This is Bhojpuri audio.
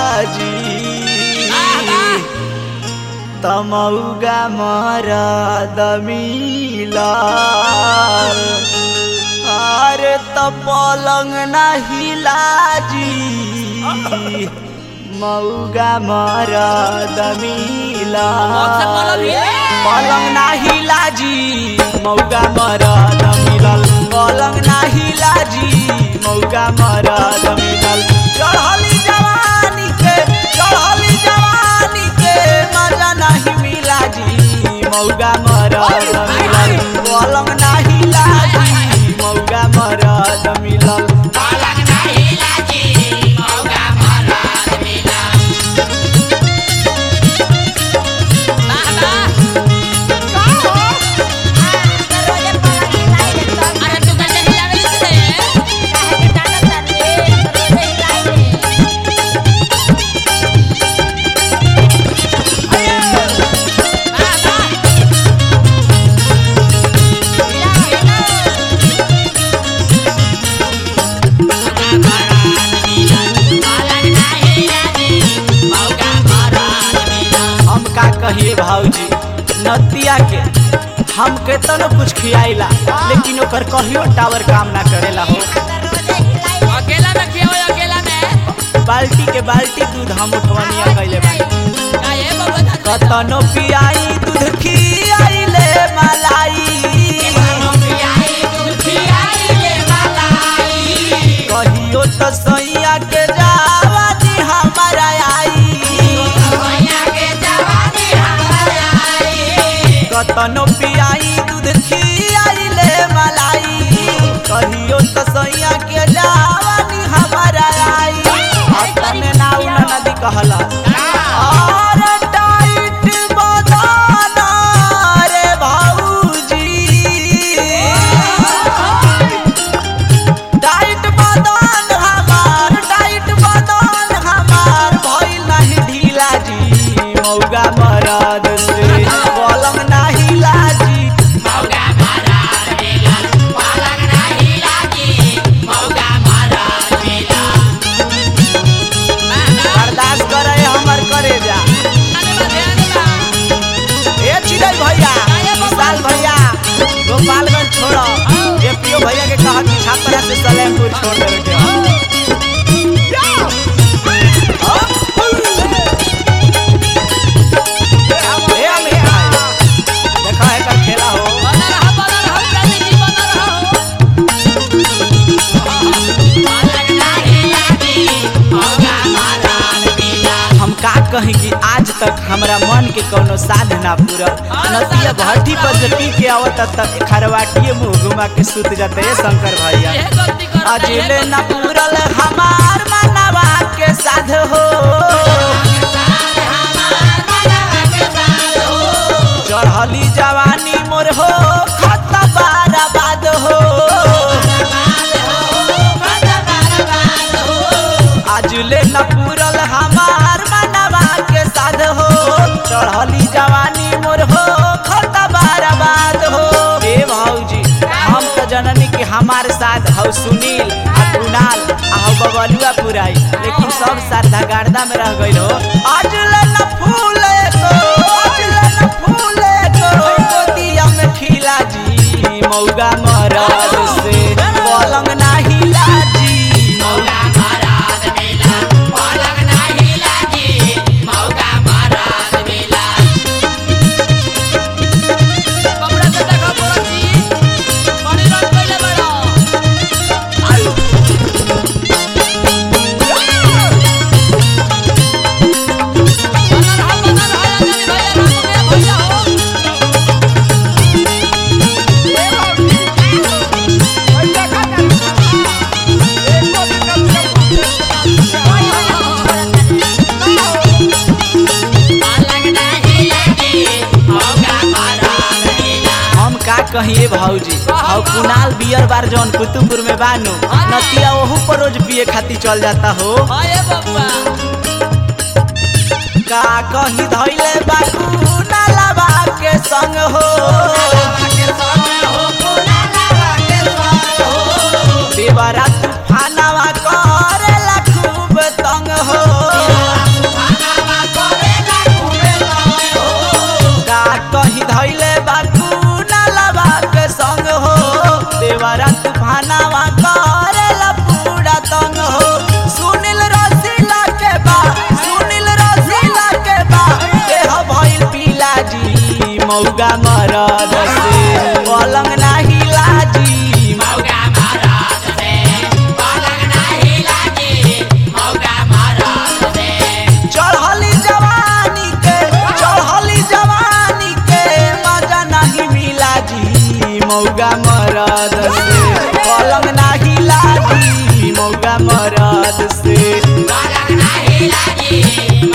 जी तमौगा मरद मिलल अरे त पलंग ना हिला जी मौगा मरद मिलल पलंग ना हिला जी मौगा मरद मिलल पलंग ना हिला जी मौगा मरद मिलल चढ़ली जवानी के चढ़ली जवानी के मजा नहीं मिला जी मौगा मरद मिलल पलंग ना हिला जी मौगा मरद मिलल हम का कहिए भाऊजी नतिया के हम के तनो कुछ खियाइला लेकिन ओकर कहियो टावर काम ना करेला हो अकेला में खियाओ अकेला में बाल्टी के बाल्टी दूध हम उठवनिया कैले बानी का ये बाबा दादा कतनो पियाई दूध खियाइले मलाई कहियो तो सैया के जावानी हमारा आई कतनो पियाई दूध खियाइले मलाई कहियो तो सैया के जावानी हमारा आई अपने नाउ ना नदी कहला और टाइट बदाना रे भाऊजी टाइट बदन हमार टाइट बदन हमार भइल नहीं ढीला जी मौगा मरद से पलंग नाही लाजी बर्दाश्त करे हमर करे जा ए चिड़ै भैया विशाल भैया गोपालगंज छोड़ो ये पियो भैया के कहा कि छापरा से सलेमपुर छोड़ देवे के ह। ए अमित भाई, देखा है कल खेला हो हम का कही कि आज तक हमरा मन के कोनो साध ना पूरा नदिया भट्टी पर जे पी के आवत तक खरवाटिए मुंह घुमा के सुत जाते ए शंकर भैया अजिले न पूरल हमार मनवा के साध हो चढ़ली जवानी मोर हो खत बाराबाद हो आजुले न पूरल हमार मनवा के साध हो चढ़ली जवानी मोर हो खत बाराबाद हो ए भौजी हम तो जननी कि हमार साथ हौ सुनील आ कुणाल आ हौ बबलुआ पुराई लेकिन सब साथ गार्दा में रह गइल हो आजुले न फूले को आजुले न फूले को गोदिया में खिला जी मौगा मरद से पलंग नाही लाजी मौगा हम का कहिए भौजी और कुणाल बियर बार जौन कुतुबपुर में बानू नतिया ओहू पर रोज पिए खातिर चल जाता हो का कही धैले बाकू नालाबा के संग हो देवरा तूफानवा करेला खूब तंग हो मौगा मरद से पलंग नाही लाजी मौगा महाराज से पलंग नहीं लागी मौगा महाराज से चढ़ली जवानी के चढ़ली जवानी के मजा नहीं मिला जी मौगा मरद से पलंग नाही लागी मौगा मरद से पलंग नहीं लागी